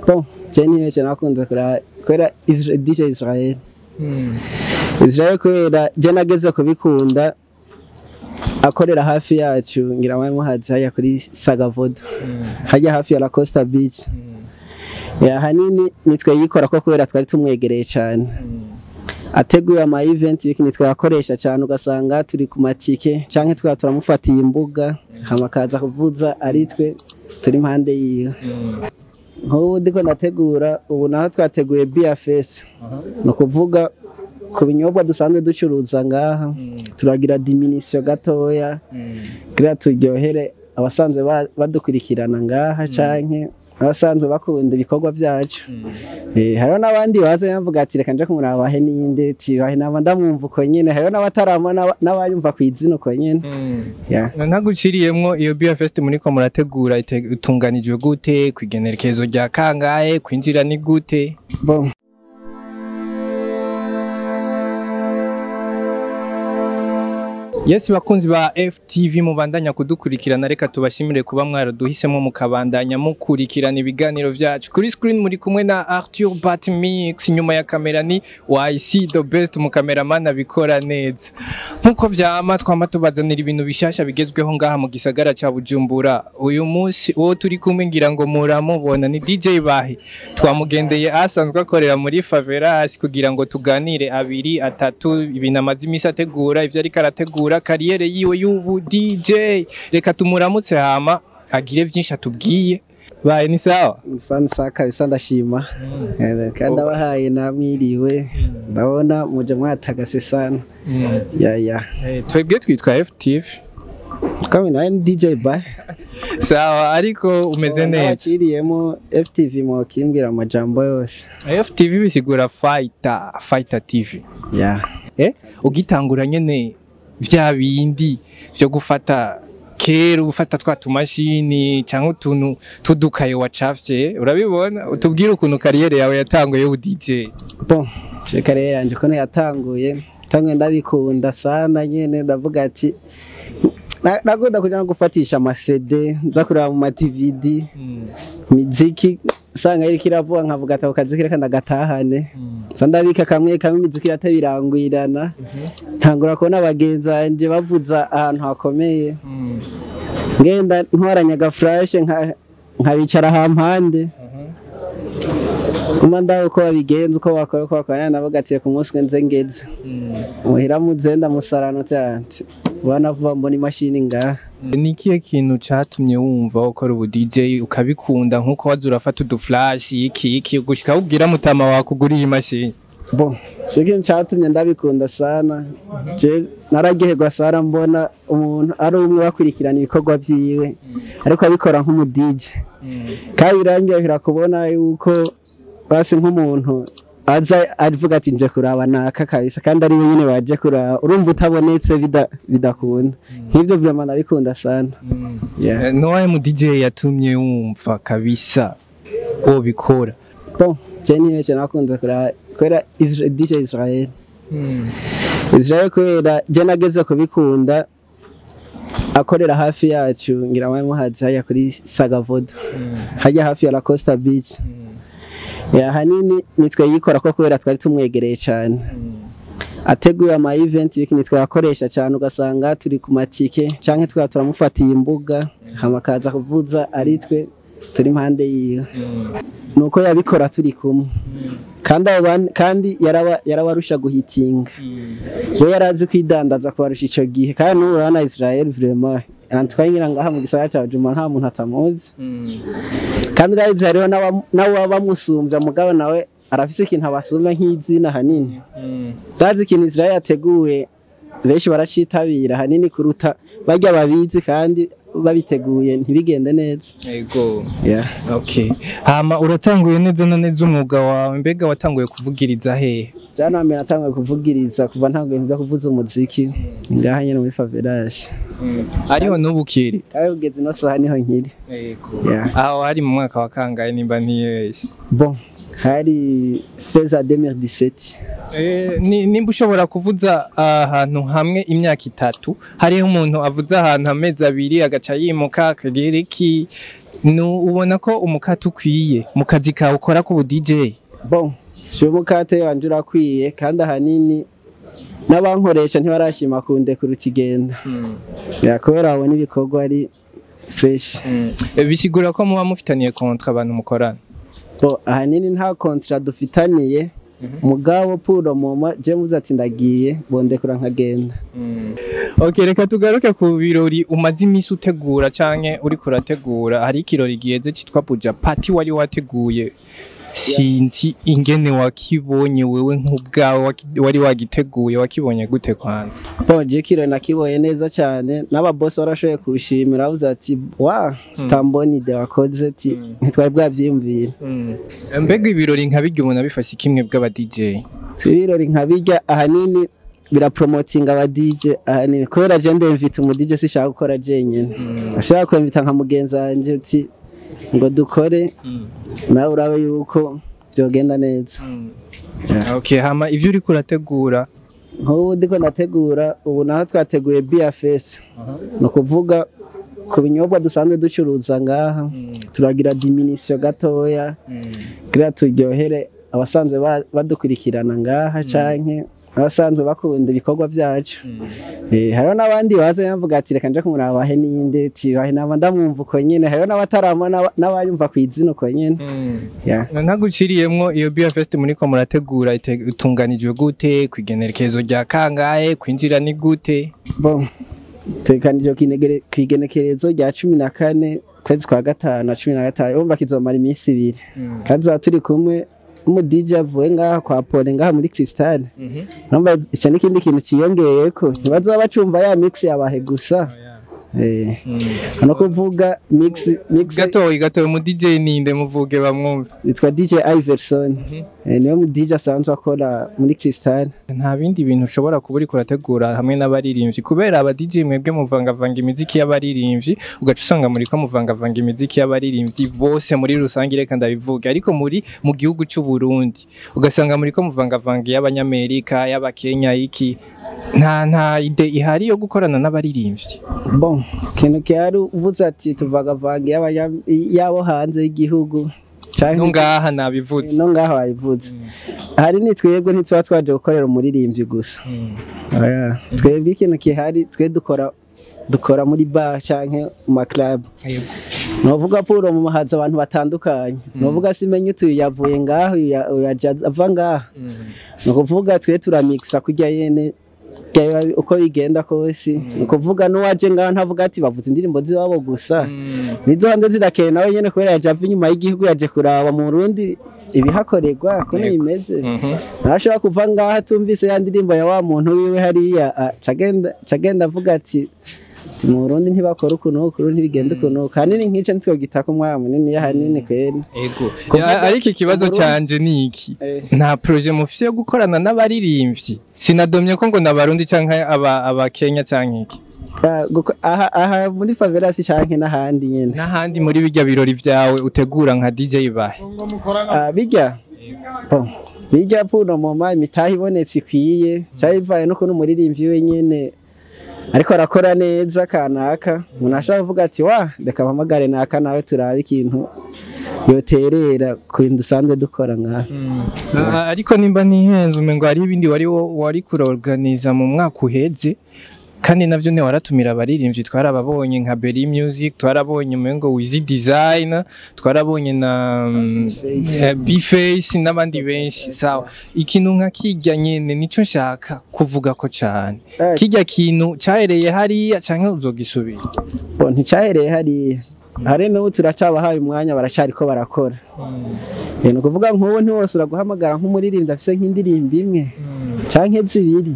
bon je niyo cyane nakunze kuraba kubera Isra- DJ Israel Israel kubera je nageze kubikunda akorera hafi yacu ngira mwari muhazi hajya kuri Sagavoda hajya hafi ya La Costa Beach ya hanini nitwe yikora ko kubera twari tumwegereye cyane ateguye ama event y'iki nitwe yakoresha cyane ugasanga turi ku matike canke twaba turamufatiye imbuga hama akaza kuvuza ari twe turi impande yiwe nk'ubu ndiko ndategura ubu naho twateguye beer fest ni ukuvuga ku binyobwa dusanzwe ducuruza ngaha turagira diminisio gatoya kugira turyohere abasanzwe ba- badukurikirana ngaha canke abasanzwe bakunda ibikorwa byacu Eh, hariho n'abandi baza bavuga ati reka nje kumurabahe ninde ati bahe naba ndamwumva uko nyene hariho n'abatarama n'aba- n'abayumva ku izina uko nyene Yeah. ntaguciriyemwo iyo beer fest muriko murategura ite- itunganijwe gute kwigenekerezo rya kangahe kwinjira ni gute Bon. Yes bakunzi ba FTV mubandanya kudukurikirana reka tubashimire kuba mwaraduhisemo mukabandanya mukurikirana ibiganiro vyacu kuri screen muri kumwe na Arthur Batmix nyuma ya kamera ni YC the best mu cameraman abikora neza nkuko vyama twama tubazanira ibintu bishasha bigezweho ngaha mu gisagara ca Bujumbura uyu munsi uwo turi kumwe ngira ngo muramubona ni DJ Bahi twamugendeye asanzwe akorera muri Favelas kugira ngo tuganire abiri atatu ibintu amaze imisi ategura ivyo ariko arategura kariyere yiwe y'ubu DJ reka tumuramutse hama agire vyinshi atubwiye baye ni sawa Sana saka bisa ndashima Eh, kandi abahaye namwiriwe ndabona muje mwatagase sana ya ya Eh, twebwe twitwa FTV kama nawe ni DJ Ba sawa ariko umeze neza abakiriyemo FTV mu kimbwira amajambo yose FTV bisigura fighter fighter TV ya eh ugitangura nyene vya bindi vyo gufata kera ufata twa tumashini cyangwa utuntu tudukaye wacafye urabibona utubwire ukuntu kariyere yawe yatanguye y'ubu DJ bon je karere yanje ko yatanguye tanguye ndabikunda sana nyene ndavuga ati na- nakunda kuja no gufatisha amasede nza kureba mu ma-DVD imiziki usanga iriko iravuga nkavuga ati ako kazi reka ndagatahane so ndabika kamwe kamwe imiziki iratabirangwirana ntangura kubona bagenzi banje bavuza ahantu hakomeye ngenda ntwaranya agafurashe nka- nkabicara hampande kuma ndaho uko babigenza uko bakora uko bakora navuga ati ku munsi nze ngeze muhira muze ndamusarana ati banavuga mbona imashini ngaha ni ikihe kintu catumye wumva ukora ubu DJ ukabikunda nkuko waza urafata uduflash iki iki gushika ubwira mutama wakuguriye imashini bo icyo kintu cyatumye ndabikunda sana je nararyoherwa sana mbona umuntu ari umwe bakurikirana ibikorwa byiwe ariko abikora nk'umudije kandi birangirira kubona yuko basi nk'umuntu aza avuga ati nje kuraba naka kabisa kandi ari we nyine waje kuraba urumva utabonetse bida- bidakunda nk'ibyo vraiment ndabikunda sana Yeah. Eh, nowahe mu DJ yatumye wumva kabisa wobikora bon je niyo cyane nakunze kuraba kubera Isra- DJ Israel Israel kubera je nageze kubikunda akorera hafi yacu ngira mwari muhazi hajya kuri Sagavoda hajya hafi ya La Costa Beach ya hanini nitwe yikora ko kubera twari tumwegereye cyane ateguye ama event y'iki nitwe yakoresha cyane ugasanga turi ku matike canke twaba turamufatiye imbuga hama akaza kuvuza ari twe turi impande yiwe nuko yabikora turi kumwe kandi abo bandi- kandi yaraba yarabarusha guhitinga we yarazi kwidandaza kubarusha ico gihe kandi n'ubu urabona Israel vraiment antwanyira ngaha mu gisagara ca Bujumbura nta muntu atamuzi kandi urazi hariho n'aba- n'ababa bamusumbya mugabo nawe arafise ikintu abasumbya nk'izina hanini ndazi ikintu Israel yateguye benshi baracitabira hanini kuruta barya babizi kandi babiteguye ntibigende neza Ego. yeah. Okay. Hama uratanguye neza na neza umwuga wawe mbega watanguye kuvugiriza hehe? jana mbere natanguye kuvugiriza kuva ntanguye nza kuvuza umuziki ngaha nyene muri favelage Ariho n'ubu kiri. kandi kugeza ino saha niho nkiri Ego. Yeah. Aho hari mu mwaka wa kangahe nimba ntiyeshe. bon hari feza 2017 Eh, ni- nimba ushobora kuvuza ahantu hamwe imyaka itatu hariho umuntu avuza ahantu amezi abiri agaca yimuka akagira iki Nu- ubona ko umukate ukwiye mu kazi kawe ukora k'ubu DJ bon je umukate wanje urakwiye kandi ahanini n'abankoresha ntibarashima kundekura ikigenda ya kubera babona ibikorwa ari fresh Eh, bisigura ko muba mufitaniye kontra abantu mukorana bo ahanini nta kontra dufitaniye mugabo puro moma je muze ati ndagiye bondekura nkagenda ok reka tugaruke ku birori umaze iminsi utegura canke uriko urategura hari ikirori giheze citwa buja pati wari wateguye sinzi ingene wakibonye wewe nk'ubwawe waki- wari wagiteguye wakibonye gute kwanza bo je kiro nakiboye neza cyane n'ababosi barashoboye kushimira bavuze ati wa stamboni de wakoze ati ntitwari bwavyiyumvira mbega ibirori nka birya umuntu abifashe kimwe bw'aba DJ si ibirori nka bijya ahanini birapromotinga aba DJ ahanini kubera je ndemvita umu DJ sishaka gukora jenyene ashaka kwemvita nka mugenzi wanje ati ngo dukore nawe urabe yuko vyogenda neza ok hama ivyo uriko urategura nk'ubu ndiko nategura ubu naho twateguye beer fest ni ukuvuga ku binyobwa dusanzwe ducuruza ngaha turagira diminisio gatoya kugira turyohere abasanzwe ba- badukurikirana ngaha canke abasanzwe bakunda ibikorwa vyacu Eh, hariho n'abandi baza bavuga ati reka nje kumurabahe ninde ti bahe naba ndamwumva uko nyene hariho n'abatarama n'aba- n'abayumva kw'izina uko nyene Yeah. ntaguciriyemwo iyo beer fest muriko murategura ite- itunganijwe gute kwigenekerezo rya kangahe kwinjira ni gute Bon, tekanije kwinegere- kw'igenekerezo rya cumi na kane kwezi kwa gatanu na cumi na gatanu urumva kizomara iminsi ibiri kandi tuzaba turi kumwe n'umu DJ avuye ngaha kwa Pole ngaha muri Crystal urumva ico n'ikindi kintu ciyongeyeko ntibazoba bacumva ya mix yabahe gusa eh no kuvuga mix mix gatoyi gatoyi mu DJ ninde muvuge bamwumve yitwa DJ Iverson eh, niwe mu DJ asanzwe akora muri Crystal nta bindi bintu ushobora kuba uriko urategura hamwe n'abaririmbyi kubera aba DJ mwebwe muvangavanga imiziki y'abaririmbyi ugaca usanga muriko muvangavanga imiziki y'abaririmbyi bose muri rusange reka ndabivuge ariko muri mu gihugu cy'u Burundi ugasanga muriko muvangavanga y'abanyamerika y'abakenya iki nta nta ide ihari yo gukorana n'abaririmbyi bon ikintu kihari uvuze ati tuvagavanga y'abanya- y'abo hanze y'igihugu canke no ngaha nabivuze no ngaho wabivuze hari ni twebwe ntituba twaje gukorera umuririmbyi gusa Oya, twebwe ikintu kihari twe dukora dukora muri bar canke mu maclub novuga puro mu mahaza abantu batandukanye novuga simenye utu yavuye ngaho uyu ya- uyu yaja ava ngaha ni ukuvuga twe turamixa kurya yene byaba uko bigenda kose ni ukuvuga n'uwaje ngaho ntavuga ati bavuze indirimbo z'iwabo gusa nizo hanze zirakeye nawe nyene kubera yaje ava inyuma y'igihugu yaje kuraba mu Burundi ibihakorerwa kuno Yego. bimeze Mhm. ntashobora kuva ngaho atumvise ya ndirimbo ya wa muntu wiwe hariya ah, cagenda cagenda avuga ati "Ati, mu Burundi ntibakora ukuntu ukuntu ntibigenda ukuntu kanini nk'ico nitwo gitaka umwanya munini yahanini kweri Ego. Kuvuga Ya, ariko ikibazo Burundi- canje ni iki Eh. nta proje mufise yo gukorana n'abaririmbyi sinadomye ko ngo n'abarundi canke aba abakenya canke iki Ah, guko- aha aha muri favelas canke n'ahandi nyene n'ahandi muri bijya birori vyawe utegura nka DJ bahe Ah, bijya Bon, bijya puno moma imitaha ibonetse ikwiye cyari bivaye no kuntu umuririmbyi wenyene ariko arakora neza kanaka umuntu ashobora kuvuga ati wa reka mpamagare naka nawe turabe ikintu yoterera ku bintu dusanzwe dukora ngaha Ah, ariko nimba ntihenze umengo hari ibindi wari wo- wari kurorganiza mu mwaka uheze kandi navyo ne waratumira abaririmbyi twarababonye nka Berry Music twarabonye umengo Wizy Design twarabonye na mm, eh, B-Face n'abandi benshi sawa ikintu nka kirya nyene nico nshaka kuvuga ko cane Eh. kirya kintu cahereye hariya canke uzogisubira Bon, nticyahereye hariya hari n'ubu turacabahaye umwanya baracariko barakora Eh, ni ukuvuga nk'ubu ntiwose uraguhamagara nk'umuririmbyi afise nk'indirimbo imwe canke zibiri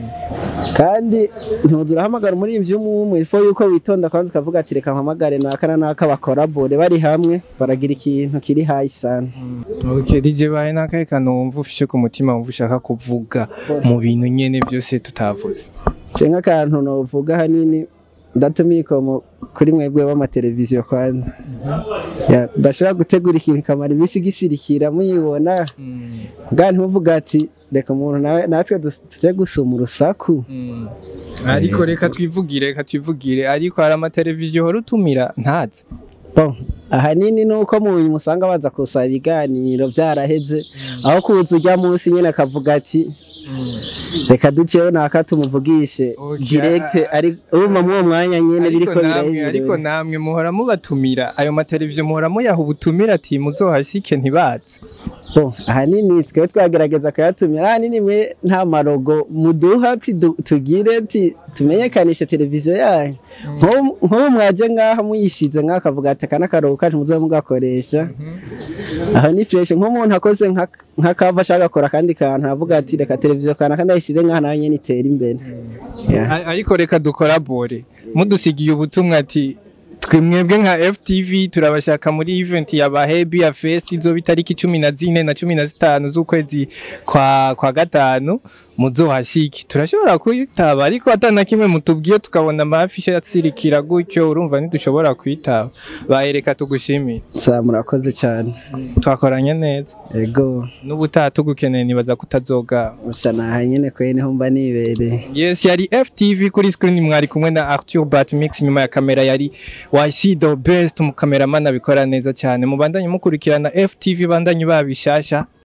kandi ntuzi urahamagara umuririmbyi umwe umwe ifo yuko witonda kandi ukavuga ati reka mpamagare naka na naka bakorabore bari hamwe baragira ikintu kiri hayi sana Okay, DJ bahe nakahe kantu wumva ufishe ku mutima wumva ushaka kuvuga mu bintu nyene vyose tutavuze nce nk'akantu novuga hanini ndatumiye ikomo kuri mwebwe b'amateleviziyo kwanza Ya, ndashobora gutegura ikintu kamara iminsi gisirikira muyibona bwa ntimuvuga ati reka umuntu nawe natwe dus- tuje gusuma urusaku ariko reka twivugire reka twivugire ariko hari amateleviziyo uhora utumira ntazi Bon, ahanini ni uko mu nyuma usanga baza kusaba ibiganiro byaraheze aho kuza ujya munsi nyine akavuga ati reka duceho naka tumuvugishe Okay. direct ari urumva muri uwo mwanya nyine ariko biriko namwe ariko birahindura namwe muhora mubatumira ayo mateleviziyo muhora muyaha ubutumira ati muzohashike ntibaze Bon, ahanini twe twagerageza kuyatumira ahanini mwe nta marogo muduha ati du- tugire ati tumenyekanishe televiziyo yanyu Nk'ubu- nk'ubu mwaje ngaha muyisize ngaha akavuga ati aka n'akarogo kacu muzobe mugakoresha aho ni fresh nk'umuntu akoze nka- nk'akava ashaka gakora akandi kantu avuga ati reka televiziyo kanaka ndayishyire ngaha nayo nyene itere imbere Yeah. A- ariko reka dukorabore mudusigiye ubutumwa ati twe mwebwe nka FTV turabashaka muri event ya Bahebi ya Fest izoba itariki cumi na zine na cumi na zitanu z'ukwezi kwa, kwa gatanu muzohashiki turashobora kwitaba ariko atana kimwe mutubwiye tukabona amafishe yatsirikira gutyo urumva ntidushobora kwitaba bayereka tugushimire sa murakoze cyane twakoranye neza ego n'ubutaha tugukeneye nibaza kutazoga gusa naha nyene kwe niho mba nibereye Yes, yari FTV kuri screen mwari kumwe na Arthur Batmix nyuma ya kamera yari YC the best umukameraman abikora neza cyane mubandanye mukurikirana FTV bandanye babishasha